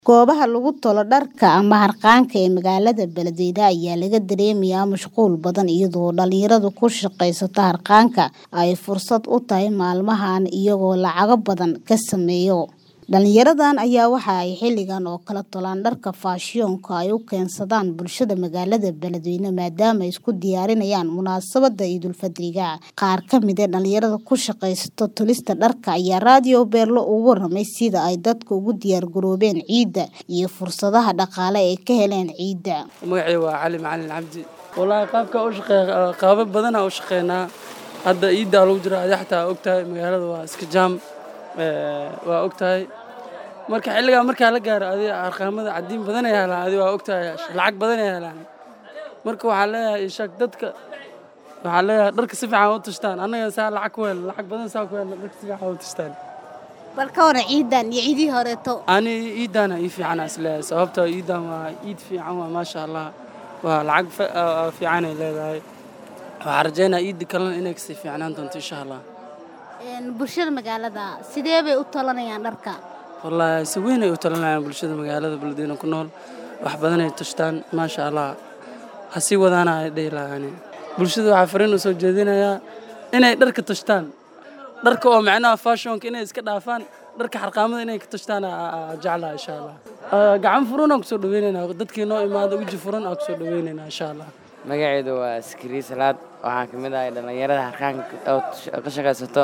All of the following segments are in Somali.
Goobaha lagu tolo dharka ama harqaanka ee magaalada Beledweyne ayaa laga dareemayaa mashquul badan iyadoo dhalinyarada ku shaqeysta harqaanka ay fursad u tahay maalmahan iyagoo lacago badan ka sameeya. Dhalinyaradan ayaa waxa ay xilligan oo kale tolaan dharka faashiyoonka ay u keensadaan bulshada magaalada Beledweyne maadaama ay isku diyaarinayaan munaasabadda Ciidulfidriga. Qaar ka mid ah dhalinyarada ku shaqeysta tolista dharka ayaa Radio Beerlo uga warramay sida ay dadku ugu diyaar garoobeen ciida iyo fursadaha dhaqaale ee ay ka heleen ciida. magacayga waa cali macalin cabdi wallaahi qaabka u shaqeeya qaabab badan aan u shaqeynaa hadda ciiddaa lagu jira adi xataa ogtahay magaalada waa iska jaam ee, waa ogtahay marka xilligaa markaa la gaaro adi arqaamada cadiin badan ay helaan adi waa ogtahay lacag badan ay helaan marka waxaan leeyahay ishaag dadka waxaan leeyahay dharka si fiican u tashtaan annaga saa lacag ku helna lacag badan saa ku helna dharka si fiican u tashtaan Bal ka waran ciidan iyo ciidihii horeeto. ani iidaana ii fiicana isleeyahay sababtoo iidan waa iid fiican waa maasha allah waa lacag fa- aa- fiican ay leedahay waxaan rajeynaa iidda kalena inay kasii fiicnaan doonto insha allah Een, Bulshada magaalada sidee bay u tolanayaan dharka? wallaahi si weyn ay u talinayaan bulshada magaalada beledweyne ku nool wax badan ay tashtaan maasha allah ha sii wadaana ay dhihi lahaani bulshada waxaa fariin u soo jeedinayaa inay dharka tashtaan dharka oo macnaha fashionka inay iska dhaafaan dharka xarqaamada inay ka tashtaan aa- aa jeclaha insha allah Aa, gacan furan aan kusoo dhaweynaynaa dadkii noo imaada weji furan aan kusoo dhaweynaynaa insha allah magaceedu waa askari salaad waxaan ka mid ahay dhallinyarada harqaanka oo ka shaqaysato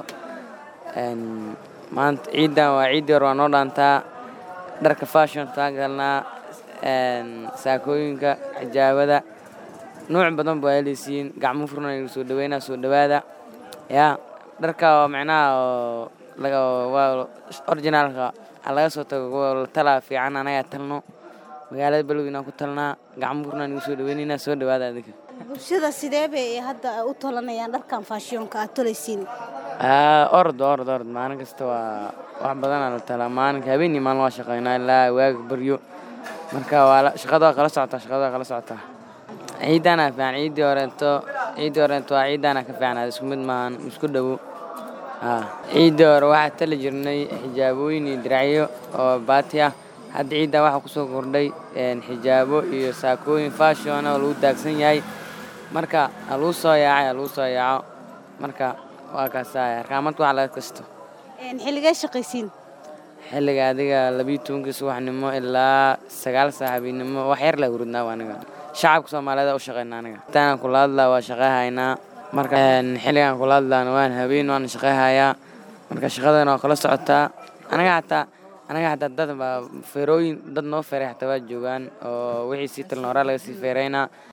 Een, maanta ciidan waa ciiddii hore waa noo dhaantaa dharka fashion taa galnaa een, saakooyinka xijaabada nuuc badan baa helaysiin gacmo furan aynu soo dhaweynaa soo dhawaada yaa dharka oo macnaha oo laga waa originaalka ha laga soo tago kuwa la talaa fiican anagaa talno magaalada beledweyne aan ku talnaa gacmo furan aynu soo dhaweynaynaa soo dhawaada adinka Bulshada sidee bay hadda u tolanayaan dharkan faashiyoonka aad tolaysiin? Aa, orod orod orod maalin kasta waa wax badanaa la talaa maalinka habeenii maalin waa shaqeynaa ilaa waaga baryo marka waa la- shaqada waa kala socotaa shaqada waa kala socotaa ciidaana fiican ciiddii horeeto ciiddii horeeto waa ciidaana ka fiican isku mid maahan isku dhowo haa ciiddii hore waxaa tali jirnay xijaabooyin iyo diracyo oo baati ah hadda ciiddaa waxaa kusoo kordhay een, xijaabo iyo saakooyin fashion ah oo lagu daagsan yahay marka ha lagu soo yaacay ha lagu soo yaaco marka waa kaasaa harqaamadka wax laga kasto Een, Xilligee shaqaysiin? xilliga adiga labiyo tobankii subaxnimo ilaa sagaal saac habeenimo wax yar la hurudnaa waa aniga shacabka soomaaliyeed u shaqeynaa aniga intaan kula hadlaa waa shaqehaynaa marka een, xilligan kula hadlaana waan habeen waan shaqehayaa marka shaqadana waa kala socotaa anaga xataa anaga xataa dad baa feerooyin dad noo feeray xataa waa joogaan oo wixii sii talna horaa laga sii feeraynaa